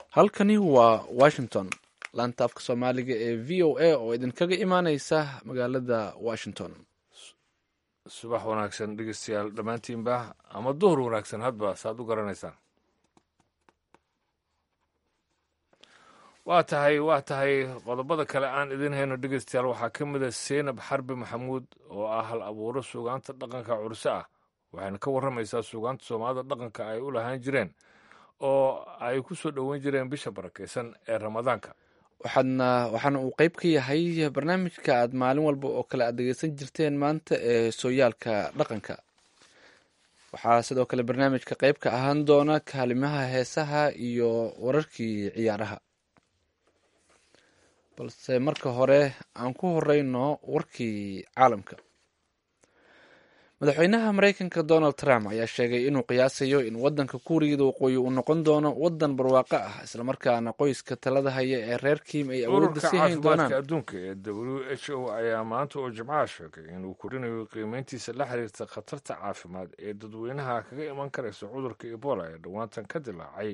halkani waa washington laanta afka soomaaliga ee v o a oo idinkaga imaaneysa magaalada washington subax wanaagsan dhegeystayaal dhammaantiinba ama duhur wanaagsan hadba saaad u garanaysaan waa tahay waa tahay qodobada kale aan idin hayno dhegeystayaal waxaa ka mid a seynab xarbi maxamuud oo ah hal abuuro suugaanta dhaqanka curse ah waxayna ka warramaysaa suugaanta soomaalida dhaqanka ay u lahaan jireen oo ay ku soo dhoweyn jireen bisha barakaysan ee ramadaanka waxaadna waxaana uu qeyb ka yahay barnaamijka aad maalin walba oo kale aad dhegeysan jirteen maanta ee sooyaalka dhaqanka waxaa sidoo kale barnaamijka qeyb ka ahaan doona kaalimaha heesaha iyo wararkii ciyaaraha balse marka hore aan ku horeyno warkii caalamka madaxweynaha mareykanka donald trump ayaa sheegay inuu qiyaasayo in wadanka kuuriyada waqooyi uu noqon doono wadan barwaaqo ah islamarkaana qoyska talada haya ee reer kiim ay awoodda sii hayn doonaan adduunka ee w h o ayaa maanta oo jimcaha sheegay inuu korinayo qiimeyntiisa la xiriirta khatarta caafimaad ee dadweynaha kaga iman karaysa cudurka ebola ee dhowaantan ka dilaacay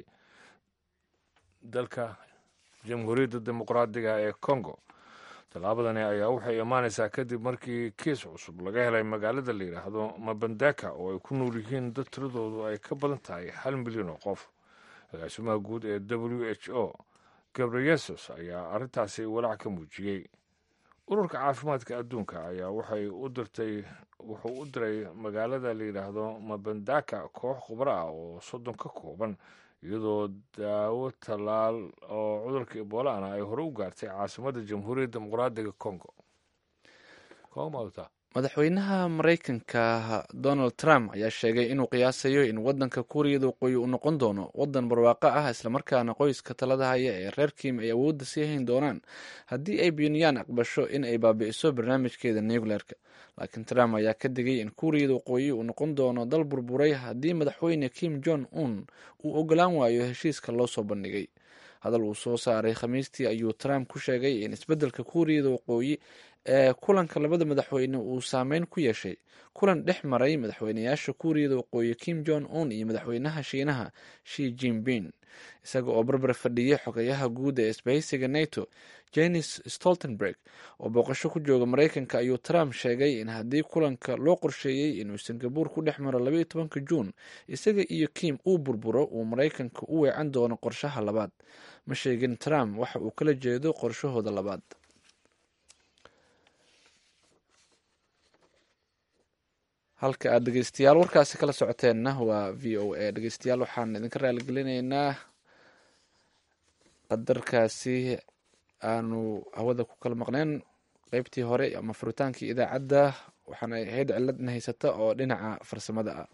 dalka jamhuuriyadda dimuqraadiga ee congo tallaabadani ayaa waxay imaanaysaa kadib markii kiis cusub laga helay magaalada la yidhaahdo mabandaka oo ay ku nool yihiin dad tiradoodu ay ka badan tahay hal milyan oo qof agaasimaha guud ee w h o gabreyesus ayaa arrintaasi walaac ka muujiyey ururka caafimaadka adduunka ayaa waxay u dirtay wuxuu u diray magaalada la yidhaahdo mabandaka koox khubro ah oo soddon ka kooban iyadoo daawo tallaal oo cudurka eboolana ay hore u gaartay caasimadda jamhuuriyadda dimuqraadiga congo madaxweynaha mareykanka donald trump ayaa sheegay inuu qiyaasayo in wadanka kuuriyada waqooyi uu noqon doono wadan barwaaqo ah islamarkaana qoyska talada haya ee reer kiim ay awoodda sii hayn doonaan haddii ay pyonyan aqbasho in ay baabi'iso barnaamijkeeda nucleerka laakiin trump ayaa ka digay in kuuriyada waqooyi uu noqon doono dal burburay haddii madaxweyne kim jong un uu ogolaan waayo heshiiska loo soo bandhigay hadal uu soo saaray khamiistii ayuu trump ku sheegay in isbeddelka kuuriyada waqooyi ee kulanka labada madaxweyne uu saameyn ku yeeshay kulan dhex maray madaxweyneyaasha kuuriyada waqooyi kim jong un iyo madaxweynaha shiinaha shi jinping isaga oo barbar fadhiyay xogayaha guud ee isbahaysiga nato jenis stoltenberg oo booqasho ku jooga mareykanka ayuu trump sheegay in haddii kulanka loo qorsheeyey inuu singabuur ku dhex maro labaiyo tobanka juun isaga iyo kim uu burburo uu mareykanka u weecan doono qorshaha labaad ma sheegin trump waxa uu kala jeedo qorshahooda labaad halka aad dhegeystayaal warkaasi kala socoteenna waa v o a dhegeystayaal waxaan idinka raaligelinaynaa qadarkaasi aanu hawada ku kala maqneen qeybtii hore ama furitaankii idaacadda waxaana ahayd ciladna haysata oo dhinaca farsamada ah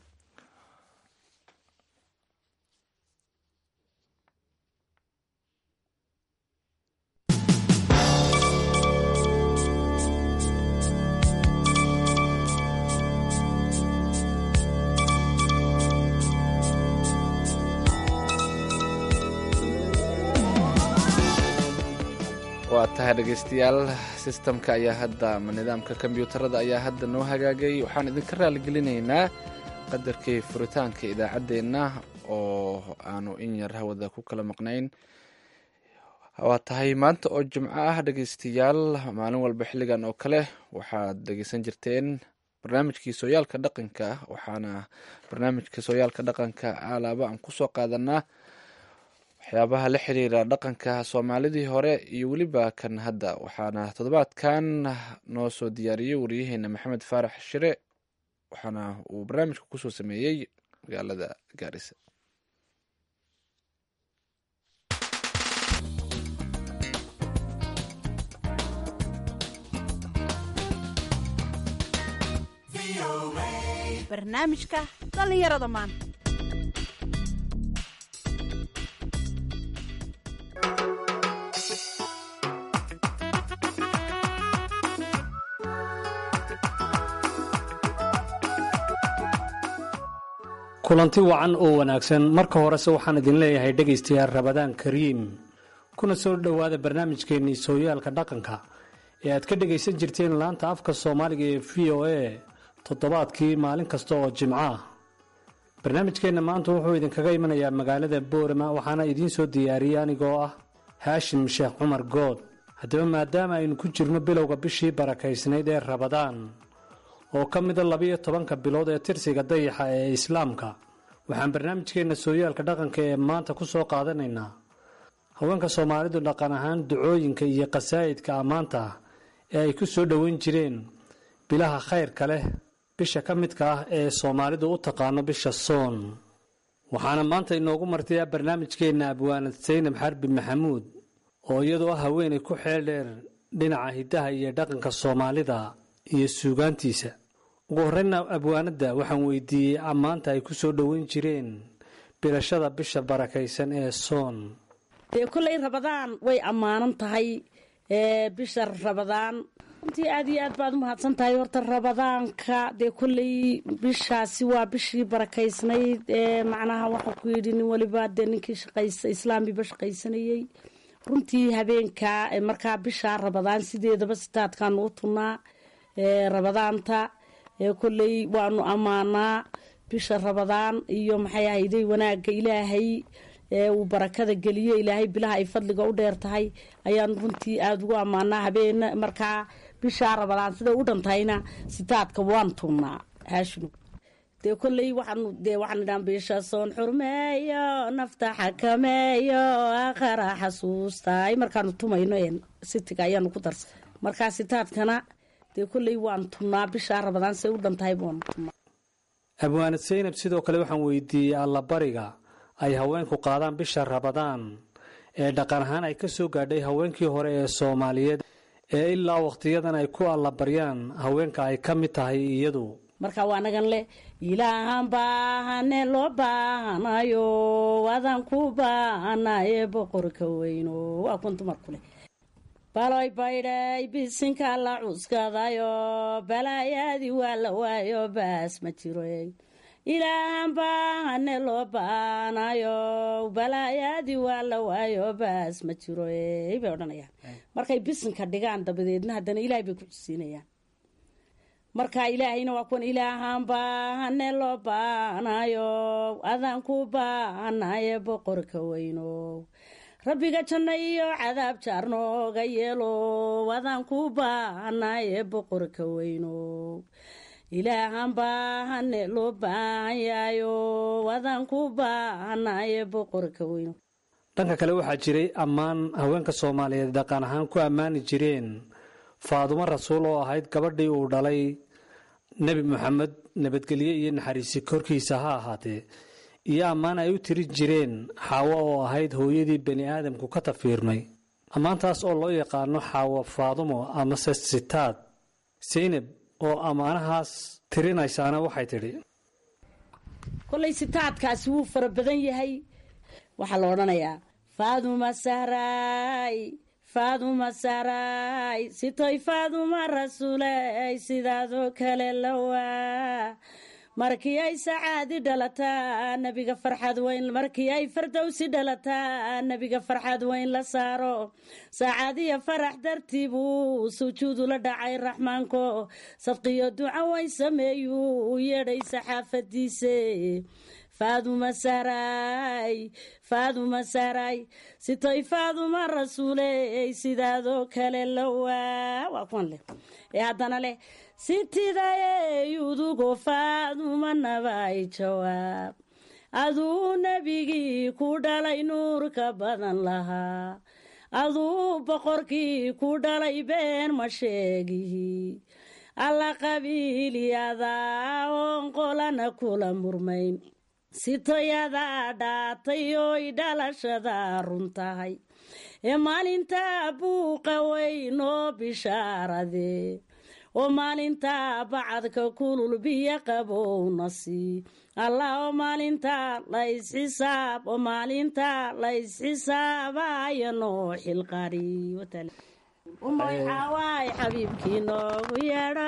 waa tahay dhegeystayaal sistamka ayaa hadda ama nidaamka kombyuutarada ayaa hadda noo hagaagay waxaan idinka raaligelinaynaa qadarkii furitaanka idaacaddeenna oo aanu in yar hawada ku kala maqnayn waa tahay maanta oo jimco ah dhegeystayaal maalin walba xilligan oo kale waxaad dhegeysan jirteen barnaamijkii sooyaalka dhaqanka waxaana barnaamijka sooyaalka dhaqanka alaaba aan kusoo qaadanaa waxyaabaha la xiriira dhaqanka soomaalidii hore iyo weliba kan hadda waxaana toddobaadkan noo soo diyaariyey waryaheena maxamed faarax shire waxaana uu barnaamijka kusoo sameeyey magaalada gaarisa barnaamijka dhallinyarada maanta kulanti wacan oo wanaagsan marka horese waxaan idin leeyahay dhegaystayaal rabadaan kariim kuna soo dhowaada barnaamijkeennii sooyaalka dhaqanka ee aad ka dhegaysan jirteen laanta afka soomaaliga ee v o a toddobaadkii maalin kasta oo jimco ah barnaamijkeenna maanta wuxuu idinkaga imanayaa magaalada boorama waxaana idiin soo diyaariyey anigoo ah haashim sheekh cumar good haddaba maadaama aynu ku jirno bilowga bishii barakaysnayd ee rabadaan oo ka mida labiyo tobanka bilood ee tirsiga dayaxa ee islaamka waxaan barnaamijkeenna sooyaalka dhaqanka ee maanta ku soo qaadanaynaa haweenka soomaalidu dhaqan ahaan ducooyinka iyo qasaa'idka ammaanta ah ee ay ku soo dhoweyn jireen bilaha khayrka leh bisha ka midka ah ee soomaalidu u taqaano bisha soon waxaana maanta inoogu martayaa barnaamijkeenna abwaanad saynab xarbi maxamuud oo iyadoo ah haweenay ku xeel dheer dhinaca hiddaha iyo dhaqanka soomaalida iyo suugaantiisa ugu horreynna abwaanadda waxaan weydiiyey ammaanta ay ku soo dhoweyn jireen bilashada bisha barakaysan ee soon dee kolley rabadaan way ammaanan tahay ee bisha rabadaan runtii aad iyo aad baad u mahadsan tahay horta rabadaanka dee kolley bishaasi waa bishii barakaysnayd ee macnaha waxaa ku yidhi nin waliba dee ninkii shaqaysa islaamiba shaqaysanayey runtii habeenka markaa bisha rabadaan sideedaba sitaadkaanu u tunnaa ee rabadaanta ee kolley waanu ammaanaa bisha rabadaan iyo maxay ahayday wanaagga ilaahay ee uu barakada geliyo ilaahay bilaha ay fadliga u dheer tahay ayaanu runtii aada ugu ammaanaa habeen markaa bishaa rabadaan siday u dhantahayna sitaadka waan tunnaa haashinu dee kolley waxaanu dee waxaan idhaan bisha soon xurmeeyo nafta xakameeyo aakhara xasuustaay markaanu tumayno een sitiga ayaanu ku darsa markaa sitaadkana dee kolley waan tunnaa bishaa rabadaan siday u dhantahay baanu tunnaa abwaanad saynab sidoo kale waxaan weydiiyey allabariga ay haweenku qaadaan bisha rabadaan ee dhaqan ahaan ay ka soo gaadhay haweenkii hore ee soomaaliyeed ee ilaa wakhtiyadan ay ku allabaryaan haweenka ay ka mid tahay iyadu marka waa nagan leh ilaahan baahane loo baahanayo adaan ku baahanaye boqorka weyno waa kun dumarku leh baloy baydhay bisinka la cuskadayo balaayaadii waa la waayo baas ma jiro ilaahan baahane loo baanayo balaayaadii waa la waayo baas ma jiro bay odhanayaan markay bisinka dhigaan dabadeedna haddana ilaahay bay ku xusiinayaan marka ilaahayna waa kuwan ilaahan baahane loo baanayo adaan ku baahanaye boqorka weyno rabbiga janno iyo cadaab jaar nooga yeelo adaan ku baahanaye boqorka weyno ilaahan baahane loo baahan yahayo adaan ku baahanaye boqorka weyno dhanka kale waxaa jiray ammaan haweenka soomaaliyeed dhaqan ahaan ku ammaani jireen faadumo rasuul oo ahayd gabadhii uu dhalay nebi moxamed nabadgelye iyo naxariisi korkiisa ha ahaatee iyo ammaan ay u tiri jireen xaawo oo ahayd hooyadii bani aadamku ka tafiirmay ammaantaas oo loo yaqaano xaawo faadumo amase sitaad saynab oo ammaanahaas tirinaysaana waxay tidhi kollay sitaadkaasi wuu fara badan yahay waxaa la odhanayaa faaduma sahraay faaduma sahraay sitoy faaduma rasuuley sidaadoo kale lawaa markii ay sacaadi dhalataa nebiga farxad weyn markii ay fardowsi dhalataa nebiga farxad weyn la saaro sacaadiya farax dartii buu sujuudu la dhacay raxmaanko sadqiyo duca weyn sameeyuu u yeedhay saxaafadiise faaduma sahraay faaduma sahraay sitoy faaduma rasuuley sidaadoo kale lawaa waa kuwan leh ee haddana leh sitidayey udugo faaduma nabay jawaab aduu nebigii ku dhalay nuurka badan lahaa aduu boqorkii ku dhalay been ma sheegihi alla qabiilyadaa oon qolana kula murmayn sitoyadaa dhaatay oy dhalashadaa run tahay ee maalintaa buuqa weyn oo bishaarade oo maalintaa bacadka kulul biyo qabowna sii allah oo maalintaa laysxisaab oo maalintaa laysxisaabayo noo xilqari umay xawaay xabiibkii noogu yeedho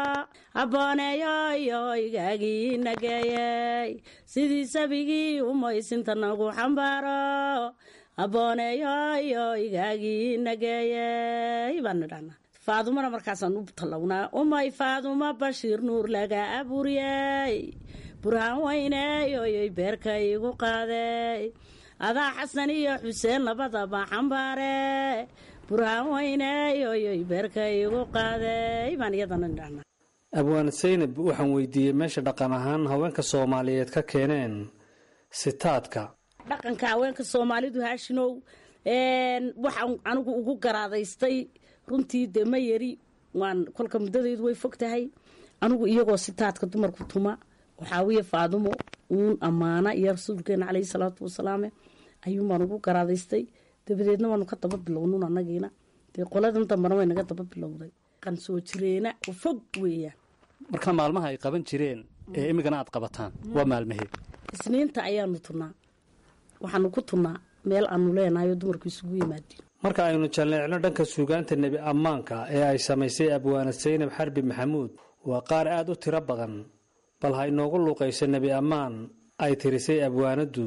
abbooneeyoyo igaagii nageeyey sidii sabigii umaysinta nagu xambaaro abbooneeyoyo igaagii nageeyey baanu dhahna faadumana markaasaan u tallawnaa umay faaduma bashiir nuur laga abuuriyey burhaan weyneeyoyoy beerka igu qaadey adaa xasan iyo xuseen labadaba xambaare burhaan weyneeyoyoy beerka igu qaadey baan iyadana dhahna abwaan saynab waxaan weydiiyey meesha dhaqan ahaan haweenka soomaaliyeed ka keeneen sitaadka dhaqanka haweenka soomaalidu haashinow waxaan anigu ugu garaadaystay runtii dee ma yari waan kolka muddadaydu way fog tahay anigu iyagoo sitaadka dumarku tuma waxaawiya faadumo uun ammaana iyo rasuulkeena caleyhi salaatu wasalaame ayuunbaan ugu garaadaystay dabadeedna waanu ka daba bilownun annagiina dee qoladan dambana way naga daba bilowday qan soo jireena oo fog weeyaan marka maalmaha ay qaban jireen ee imigana aad qabataan waa maalmaheed isniinta ayaanu tunnaa waxaanu ku tunnaa meel aanu leenahay oo dumarku isugu yimaadeen marka aynu jalleecno dhanka suugaanta nebi ammaanka ee ay samaysay abwaana saynab xarbi maxamuud waa qaar aad u tiro badan bal ha inoogu luuqayso nebi ammaan ay tirisay abwaanaddu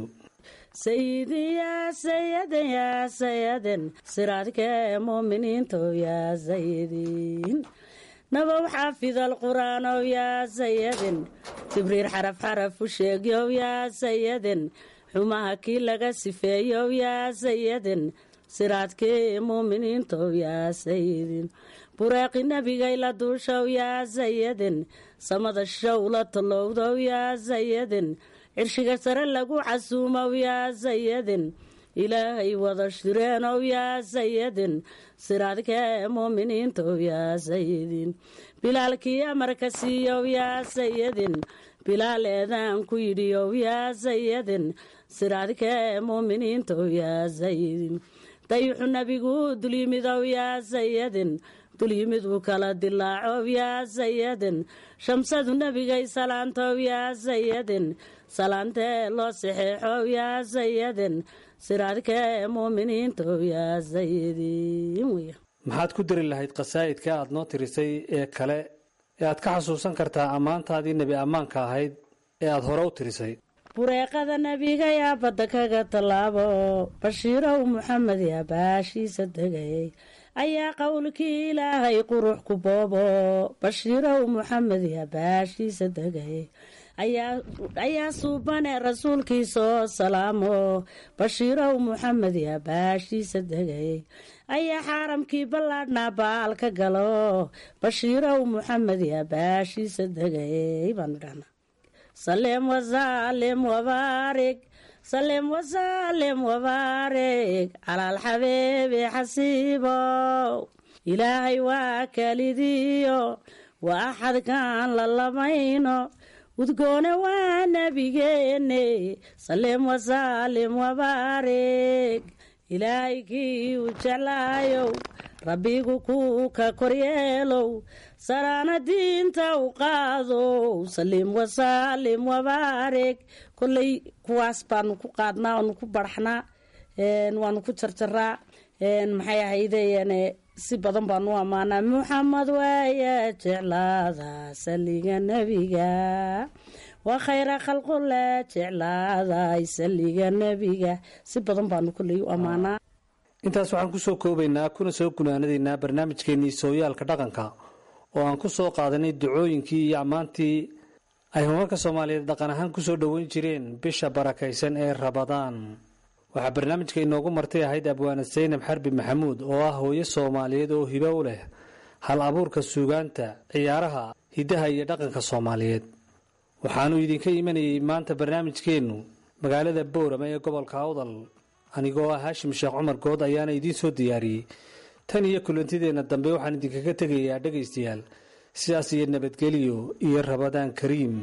sayidin yaa sayaden yaa sayaden siraadkee muuminiintow yaa sayidin nabow xaafid alqur'aanow yaa sayadin jibriir xaraf xaraf u sheegyow yaa sayadin xumaha kii laga sifeeyow yaa sayadin siraadkii muuminiintow yaa sayidin bureeqi nebigay la duushow yaa sayadin samada show la tallowdow yaa sayadin cirshiga sare lagu casuumow yaa sayadin ilaahay wada shireenow yaa sayadin siraadkee muuminiintow yaa sayidin bilaalkii amarka siiyow yaa sayadin bilaal eedaan ku yidhiyow yaa sayadin siraadkee muuminiintow yaa sayidin dayuxu nebigu dulyimidow yaa sayadin dulyimiduu kala dilaacow yaa sayadin shamsadu nebigay salaantow yaa sayadin salaantee loo saxeexow yaa sayadin siraadkee muuminiintow yaa sayidin wey maxaad ku dari lahayd khasaa'idka aad noo tirisay ee kale ee aad ka xasuusan kartaa ammaantaadii nebi ammaanka ahayd ee aad hore u tirisay bureeqada nebiga yaa badda kaga tallaabo bashiirow muxamed yaa baashiisa degayay ayaa qowlkii ilaahay qurux ku boobo bashiirow muxamed yaa baashiisa degayay ayaa suubane rasuulkiisoo salaamo bashiirow muxamed yaa baashiisa degayay ayaa xaaramkii ballaadhnaa baal ka galo bashiirow muxamed yaa baashiisa degayay baanu dhahnaa salem wasaalem wabaarig salem wasaalem wabaarig calaal xabeebe xasiibow ilaahay waa kalidiyo waa axadkaan la lamayno udgoone waa nebigeene salem wasaalem wabaarig ilaahay kii u jeclaayow rabbigu kuu ka koryeelow saraana diinta u qaadow saliim wasaalim wabaarig kolley kuwaas baanu ku qaadnaa waanu ku barxnaa waanu ku jarjaraa maxay ahaydeen si badan baanu ammaanaa muxamed waaya jeclaada saliga nebiga waa khayra khalqule jeclaaday saliga nebiga si badan baanu kolley u ammaanaa intaas waxaan kusoo koobaynaa kuna soo gunaanadaynaa barnaamijkeennii sooyaalka dhaqanka oo aan ku soo qaadanay ducooyinkii iyo ammaantii ay haweenka soomaaliyeed dhaqan ahaan kusoo dhoweyn jireen bisha barakaysan ee rabadaan waxaa barnaamijka inoogu martay ahayd abwaanad saynab xarbi maxamuud oo ah hooyo soomaaliyeed oo hibo u leh hal abuurka suugaanta ciyaaraha hiddaha iyo dhaqanka soomaaliyeed waxaanu idinka imanayay maanta barnaamijkeennu magaalada boorama ee gobolka awdal anigoo ah haashim sheekh cumar good ayaana idiin soo diyaariyey tan iyo kulantideenna dambe waxaan idinkaga tegayaa dhegaystayaal sidaas iyo nabadgelyo iyo rabadaan kariim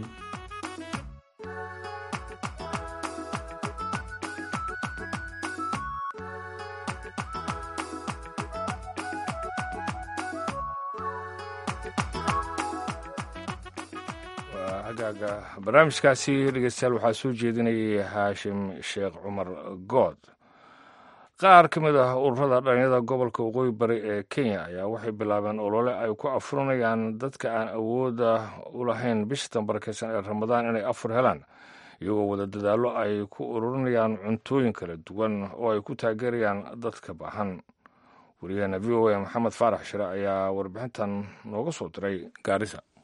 hagaaga barnaamijkaasi dhegeystayaal waxaa soo jeedinayay haashim sheekh cumar good qaar ka mid ah ururada dhalinyada gobolka waqooyi bari ee kenya ayaa waxay bilaabeen olole ay ku afurinayaan dadka aan awooda u lahayn bisha tambarakeysan ee ramadaan inay afur helaan iyagoo wada dadaallo ay ku ururinayaan cuntooyin kala duwan oo ay ku taageerayaan dadka baahan wariyaheena v o a maxamed faarax shire ayaa warbixintan nooga soo diray gaarisa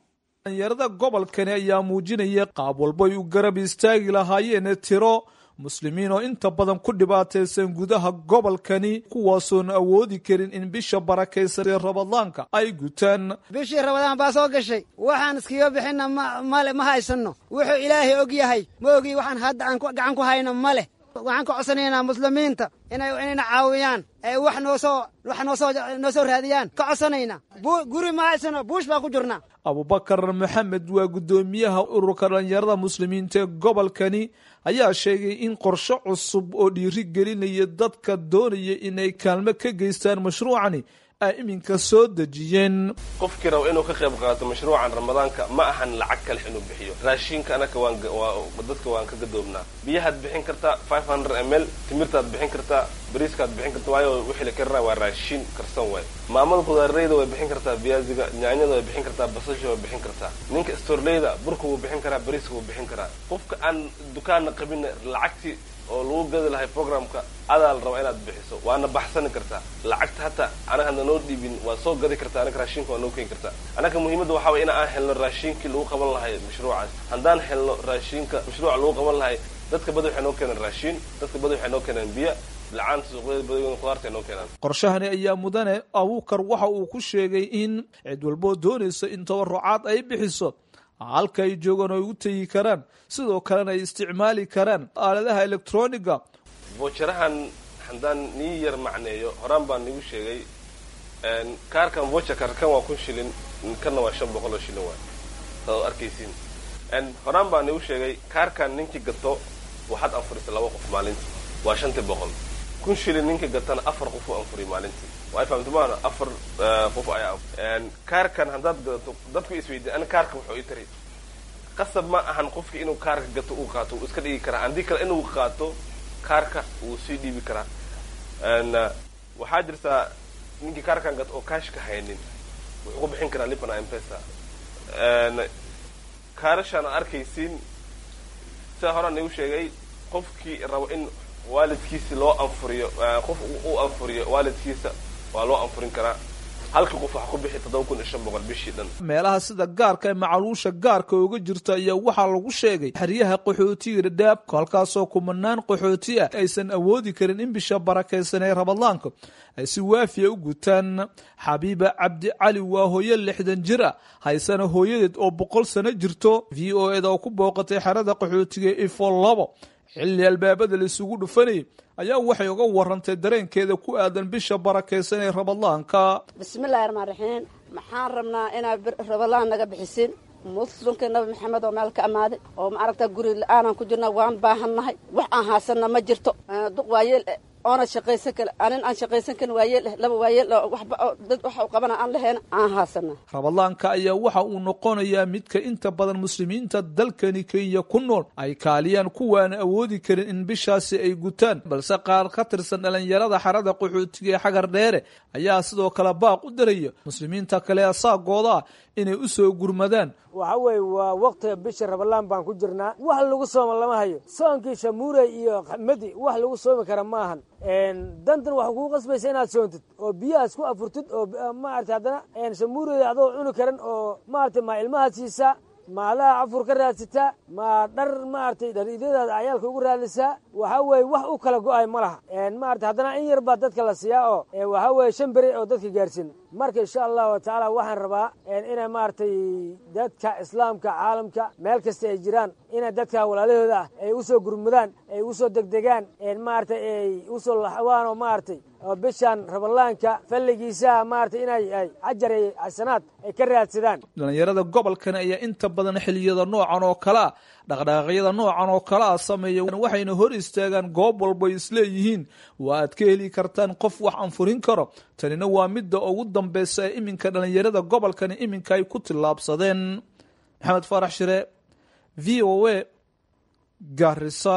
dhalinyarada gobolkani ayaa muujinaya qaab walbay u garab istaagi lahaayeen tiro muslimiin oo inta badan ku dhibaataysan gudaha gobolkani kuwaasoon awoodi karin in bisha barakaysan ee rabadaanka ay gutaan bishii rabadaan baa soo gashay waxaan iskaga bixinna male ma haysanno wuxuu ilaahay og yahay ma ogi waxaan hadda aan gacan ku hayno ma leh waxaan ka codsanaynaa muslimiinta inay inayna caawiyaan ee wax noo soo wax noo soo noo soo raadiyaan ka codsanaynaa guri ma haysano buush baa ku jirnaa abubakar maxamed waa guddoomiyaha ururka dhalinyarada muslimiinta ee gobolkani ayaa sheegay in qorshe cusub oo dhiiri gelinaya dadka doonaya inay kaalmo ka geystaan mashruucani ay iminka soo dejiyeen qofkii raba inuu ka qayb qaato mashruucan ramadaanka ma ahan lacag kale inuu bixiyo raashinka anaka waan dadka waan ka gadoobnaa biyahaad bixin kartaa five hundred m l timirtaad bixin kartaa bariiskaad bixin kartaa waayo wixii la karina waa raashin karsan waay maamada khudaarleyda way bixin kartaa biyaaziga nyaanyada way bixin kartaa basasha way bixin kartaa ninka storleyda burka wuu bixin karaa bariiska wuu bixin karaa qofka aan dukaanna qabinna lacagtii oo lagu gadi lahay programka adaa la rabaa inaad bixiso waana baxsani kartaa lacagta hataa anaga hadna noo dhiibin waa soo gadi kartaa anaga raashinka waa noo keeni kartaa anaga muhiimadda waxaa way in aan helno raashinkii lagu qaban lahay mashruucaas haddaan helno raashinka mashruuca lagu qaban lahay dadka badi waxay noo keeneen raashin dadka badi waxay noo keeneen biyo lacaanta suuqyada badagoona khudaarta ay noo keenaan qorshahani ayaa mudane abuukar waxa uu ku sheegay in cid walboo doonaysa in tabarucaad ay bixiso halka ay joogaan oo ay u tegi karaan sidoo kalena ay isticmaali karaan aaladaha electroniga vocharahan haddaan nii yar macneeyo horaan baan nigu sheegay kaarkan vocherkar kan waa kun shilin kanna waa shan boqol oo shilin waay saad arkaysiin horaan baan nigu sheegay kaarkan ninkii gato waxaad anfurisa laba qof maalintii waa shantii boqol kun shilin ninkii gatana afar qof u anfuriy maalintii waa fahamtumaana afar qof ayaa kaarkan haddaad gadato dadku isweydiya ana kaarka wuxuu ii tari qasab ma ahan qofki inuu kaarka gato uu qaato wuu iska dhigi karaa haddii kale inuu qaato kaarka wuu sii dhiibi karaa waxaa jirtaa ninkii kaarkan gato oo kaashka haynin wuxuu ku bixin karaa lipana mpesa kaarashaan ad arkaysiin sidaa horaan igu sheegay qofkii rabo in waalidkiisi loo anfuriyo qof u anfuriyo waalidkiisa waa loo anfurin karaa halkii qof wax ku bixi toddoba kun iyo shan boqol bishii dhan meelaha sida gaarka ee macaluusha gaarka uga jirta ayaa waxaa lagu sheegay xeryaha qaxootiga dhadhaabka halkaasoo kumanaan qaxooti ah aysan awoodi karin in bisha barakaysan ee rabadaanka ay si waafiya u gutaan xabiiba cabdi cali waa hooyo lixdan jir ah haysana hooyadeed oo boqol sano jirto v o eda oo ku booqatay xerada qaxootiga ifo labo xilli albaabada la isugu dhufanayay ayaa waxay uga warantay dareenkeeda ku aadan bisha barakaysan ee rabadaanka bismillahi raxmaan raxiim maxaan rabnaa inaad rabadaan naga bixisin muslimka nabi maxamed oo meel ka amaaday oo maaragta guri la-aanaan ku jirna waan baahannahay wax aan haasanna ma jirto duq waayeel oona shaqaysan kale anin aan shaqaysan karin waayeel eh laba waayeel oo waxba oo dad waxa u qabana aan lahayn aan haasana rabadaanka ayaa waxa uu noqonayaa midka inta badan muslimiinta dalkani kenya ku nool ay kaaliyaan kuwaana awoodi karin in bishaasi ay gutaan balse qaar ka tirsan dhalinyarada xarada qaxootiga ee xagar dheere ayaa sidoo kale baaq u daraya muslimiinta kale asaagooda ah inay u soo gurmadaan waxa weeye waa waktiga bisha rabalaan baan ku jirnaa wax lagu sooma lama hayo soonkii shamuurey iyo xamadi wax lagu soomi kara ma ahan dantan waxa kugu qasbaysa inaad soontid oo biyahaas ku afurtid oo maarata haddana shamuureyda adoo cuni karan oo maarata maa ilmahaad siisaa maalaha cafur ka raadsataa ma dhar maaragtay dhariidyadaada cayaalka ugu raadisaa waxa weeye wax u kala go-ay ma laha maarata haddana in yar baa dadka la siiyaa oo waxa weeye shan beri oo dadka gaarsiina marka insha allahu tacaala waxaan rabaa inay maaragtay dadka islaamka caalamka meel kasta ay jiraan inay dadka walaalahooda ah ay usoo gurmudaan ay usoo degdegaan maaragtay ay usoo laxwaan oo maaragtay oo bishaan rabalaanka falligiisaha maaragtay inay ay cajar iyo xasanaad ay ka raadsadaan dhalinyarada gobolkan ayaa inta badan xiliyada noocan oo kale ah dhaqdhaqaaqyada noocan oo kale ah sameeya waxayna hor istaagaan goob walba ay isleeyihiin waa aad ka heli kartaan qof wax anfurin karo tanina waa midda ugu dambeysa ee iminka dhalinyarada gobolkani iminka ay ku tillaabsadeen maxamed faarax shire v o a garisa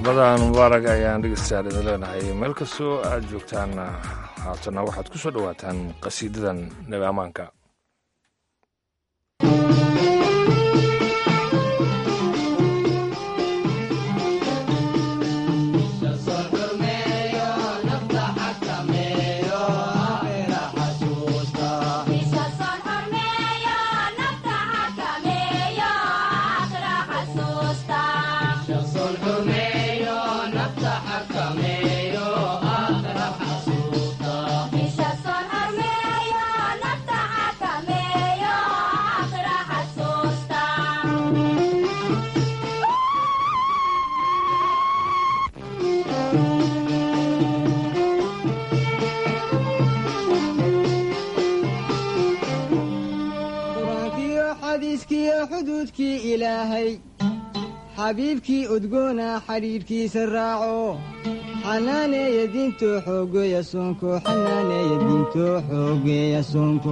ramadaan mubaarag ayaan dhegeystayaal idin leenahay meel kastoo aad joogtaan haatana waxaad ku soo dhowaataan qasiidadan nebi ammaanka qur-aankiyo xadiiskiyo xuduudkii ilaahay xabiibkii udgoona xidhiidhkiisa raaco xanaaneeya diinto xoogeeya soonko xanaaneeya diinto xoogeeya soonko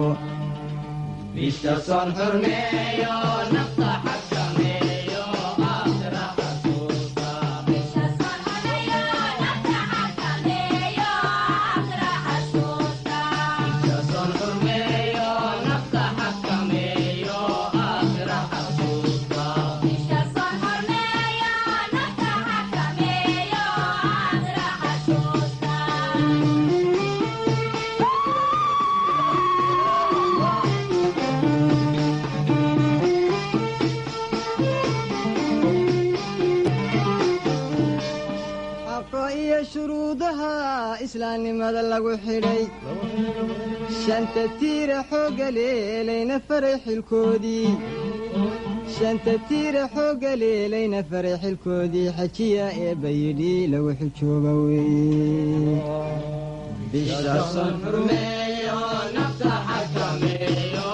xaqa iyo shuruudaha islaamnimada lagu xidhay shanta tiira xoogga leelayna faray xilkoodii shanta tiira xoogga leelayna faray xilkoodii xajiya eebba yidhi lagu xijooba weeye bisha son xurmeeyo nafta xakameeyo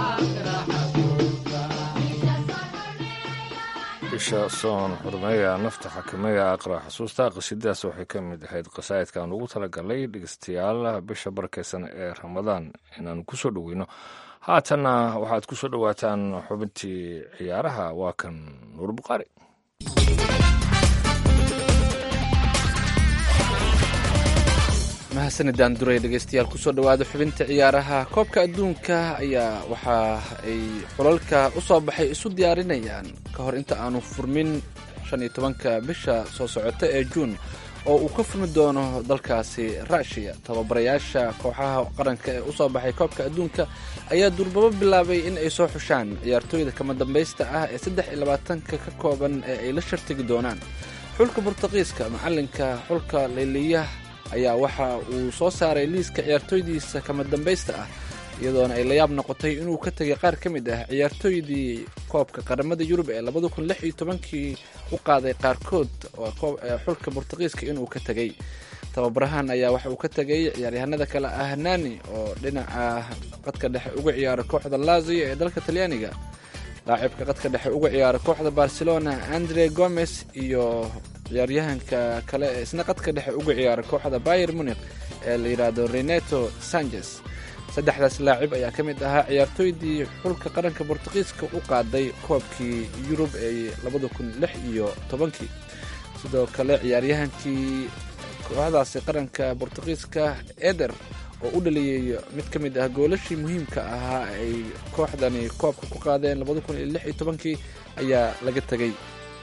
bisha soon xurmeeya nafta xakameeya aqra xusuusta qasiidadaas waxay ka mid ahayd qasaa'idkaan ugu talagalay dhegeystayaal bisha barakeysan ee ramadaan inaanu ku soo dhoweyno haatanna waxaad ku soo dhowaataan xubintii ciyaaraha waa kan nuur buqaari mahadsanidaan duray dhegeystayaal kusoo dhowaada xubinta ciyaaraha koobka adduunka ayaa waxa ay xulalka u soo baxay isu diyaarinayaan ka hor inta aanu furmin shan iyo tobanka bisha soo socota ee juun oo uu ka furmi doono dalkaasi ruushiya tababarayaasha kooxaha qaranka ee usoo baxay koobka adduunka ayaa durbabo bilaabay in ay soo xushaan ciyaartooyda kama dambaysta ah ee saddex iyo labaatanka ka kooban ee ay la shartigi doonaan xulka burtuqiiska macalinka xulka leyliyaha ayaa waxa uu soo saaray liiska ciyaartooydiisa kama dambaysta ah iyadoona ay layaab noqotay inuu ka tegay qaar ka mid ah ciyaartooydii koobka qaramada yurub ee labada kun lix iyo tobankii u qaaday qaarkood xulka burtuqiiska inuu ka tegay tababarahan ayaa waxa uu ka tegay ciyaaryahanada kale ah nani oo dhinaca qadka dhexe uga ciyaara kooxda lazio ee dalka talyaaniga laacibka qadka dhexe uga ciyaara kooxda barcelona andre gomes iyo ciyaaryahanka kale ee isna qadka dhexe uga ciyaara kooxda bayer munik ee la yidhaahdo reneto sanchez saddexdaas laacib ayaa ka mid ahaa ciyaartooydii xulka qaranka bortuqiiska u qaaday koobkii yurub ee labada kun lix iyo tobankii sidoo kale ciyaaryahankii kooxdaasi qaranka bortuqiiska eder oo u dhaliyey mid ka mid ah goolashii muhiimka ahaa ay kooxdani koobka ku qaadeen labada kun iyo lix iyo tobankii ayaa laga tegey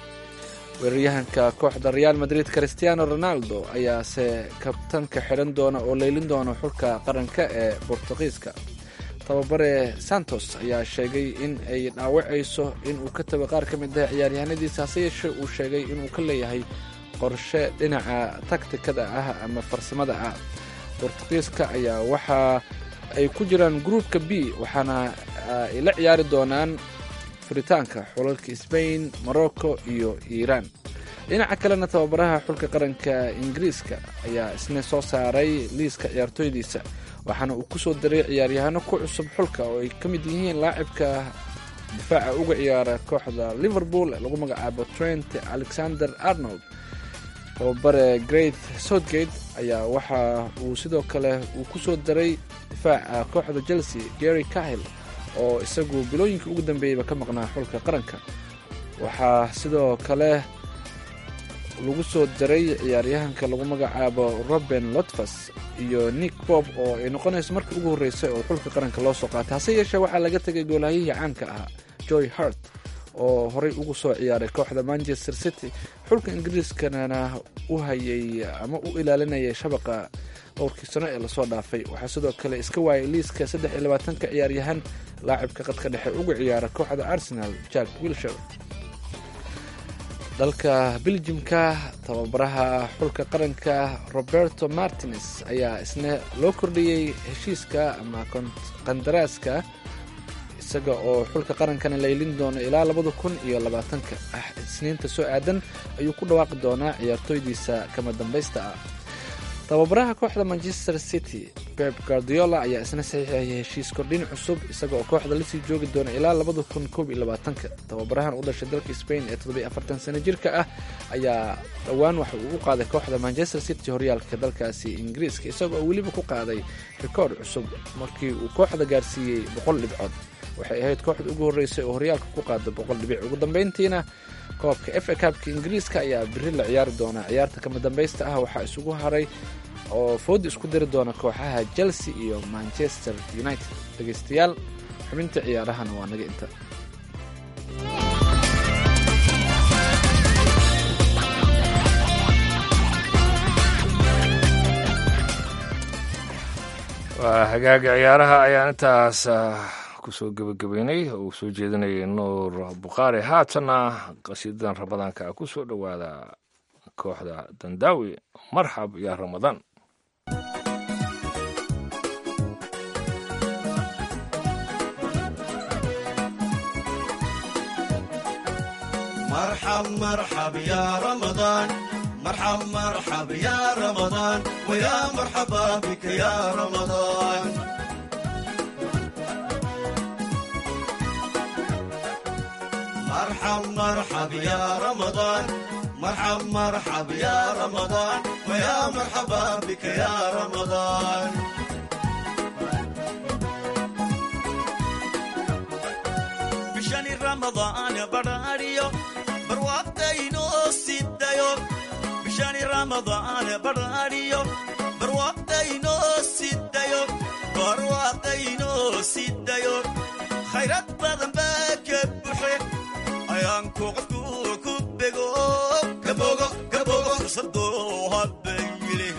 weeraryahanka kooxda real madrid christiano ronaldo ayaase kabtanka xidhan doona oo leylin doona xulka qaranka ee bortuqiiska tababare santos ayaa sheegay in ay dhaawacayso inuu ka tago qaar ka mid ah ciyaaryahanadiisa hase yeeshee uu sheegay inuu ka leeyahay qorshe dhinaca taktikada ah ama farsamada ah bortuqiiska ayaa waxa ay ku jiraan gruupka b waxaana ay la ciyaari doonaan furitaanka xulalka sbain morocco iyo iiraan dhinaca kalena tababaraha xulka qaranka ingiriiska ayaa isna soo saaray liiska ciyaartooydiisa waxaana uu ku soo daray ciyaaryahano ku cusub xulka oo ay ka mid yihiin laacibka difaaca uga ciyaara kooxda liverpool ee lagu magacaabo trent alexander arnold tababare great southgate ayaa waxa uu sidoo kale uu ku soo daray difaaca kooxda chelsea gary cahill oo isagu bilooyinkii ugu dambeeyeyba ka maqnaa xulka qaranka waxaa sidoo kale lagu soo daray ciyaaryahanka lagu magacaabo roben lotfas iyo nick bob oo ay noqonayso markii ugu horreysay oo xulka qaranka loo soo qaatay hase yeeshee waxaa laga tegay goolahayihii caanka ahaa joy hart oo horey ugu soo ciyaaray kooxda manchester city xulka ingiriiskana u hayay ama u ilaalinayay shabaqa dhowrkii sano ee lasoo dhaafay waxaa sidoo kale iska waayay liiska saddex iyo labaatanka ciyaaryahan laacibka qadka dhexe uga ciyaara kooxda arsenal jack wilshire dalka beljimka tababaraha xulka qaranka roberto martines ayaa isna loo kordhiyey heshiiska ama qandaraaska isaga oo xulka qarankana laylin doono ilaa labada kun iyo labaatanka ah isniinta soo aadan ayuu ku dhawaaqi doonaa ciyaartooydiisa kama dambaysta ah tababaraha kooxda manchester city beb guardiola ayaa isna saxiixayay heshiis kordhin cusub isaga oo kooxda lasii joogi doona ilaa labada kun koob iyo labaatanka tababarahan u dhashay dalka spain ee toddobiyo afartan sano jirka ah ayaa dhowaan waxa uu u qaaday kooxda manchester city horyaalka dalkaasi ingiriiska isaga oo weliba ku qaaday rikoord cusub markii uu kooxda gaarsiiyey boqol dhibcood waxay ahayd kooxda ugu horreysay oo horyaalka ku qaada boqol dhibic ugu dambeyntiina koobka f a kabka ingiriiska ayaa biri la ciyaari doonaa ciyaarta kama dambaysta ah waxaa isugu haray oo fooda isku dari doona kooxaha chelsea iyo manchester united dhegeystayaal xubinta ciyaarahana waa naga inta waa hagaaga ciyaaraha ayaan intaas kusoo gebagabeynay oo uu soo jeedinayay nuur bukhaari haatanna qasiidadan ramadaanka ku soo dhowaada kooxda dandaawi marxab yaa ramadaan مرحب مرحب يا رمضان مرحب مرحب يا رمضان ويا مرحبا بك يا رمضان مرحب مرحب يا رمضان مرحب مرحب يا رمضان ويا مرحبا بك يا رمضان بشان رمضان براريو برواقتينو سيدايو بشان رمضان براريو برواقتينو سيدايو برواقتينو سيدايو خيرات بدن باكبحي ayaanku qofku ku bego kabogo kabogo fursadoo habayile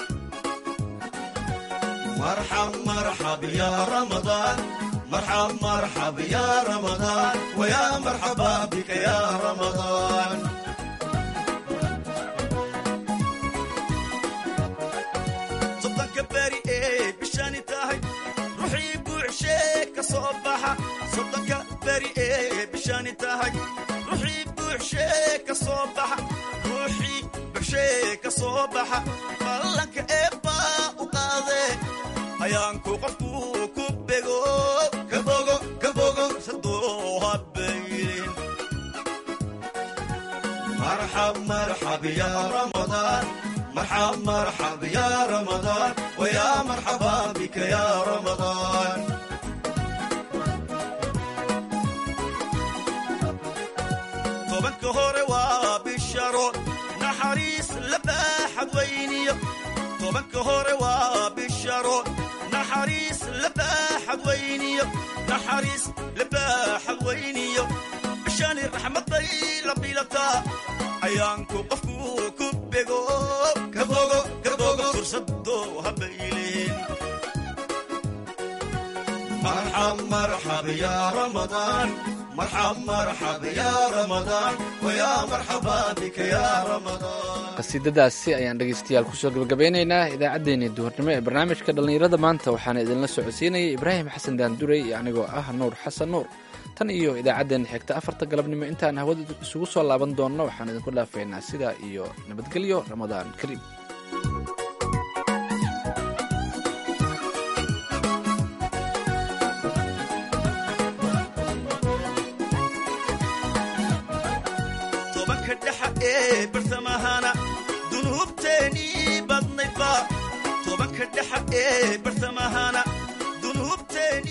marxab marxab ya ramadaan marxab marxab ya ramadaan waya marxaba bika ya ramadaan soddonka beri ee bishani tahay ruuxii buuxshee ka soo baxa soddonka beri ee bishani tahay ruuxii buuxshee ka soo baxa ruuxii buuxshee ka soo baxa ballanka eebbaa u qaadee ayaanku qofku ku bego kabogo kabogo sadoo habaylin marxab marxab ya ramadaan مرحب مرحب يا رمضان ويا مرحبا بك يا رمضان طبك هوري وبالشرو نحريس لباحد ويني طبك هوري وبالشرو نحريس لباحد ويني نحريس لباحد ويني بشان الرحمة طيلة بيلتا ayaanku qofku ku bego kabogo kabogo fursadoo habaylin marxab marxab ya ramadaan marxab marxab ya ramadaan waya marxaba bika ya ramadaan qasiidadaasi ayaan dhegeystayaal kusoo gabagabeynaynaa idaacaddeenii duhurnimo ee barnaamijka dhallinyarada maanta waxaana idinla socodsiinayay ibraahim xasan daanduray iyo anigoo ah nuur xasan nuur tan iyo idaacaddeenna xigta afarta galabnimo intaan hawada isugu soo laaban doonno waxaan idinku dhaafaynaa sidaa iyo nabadgelyo ramadaan kariim tobanka dhexa ee bartamahana dunuubteenii badnaydba tobanka dhexa ee bartamahana dunuubteeni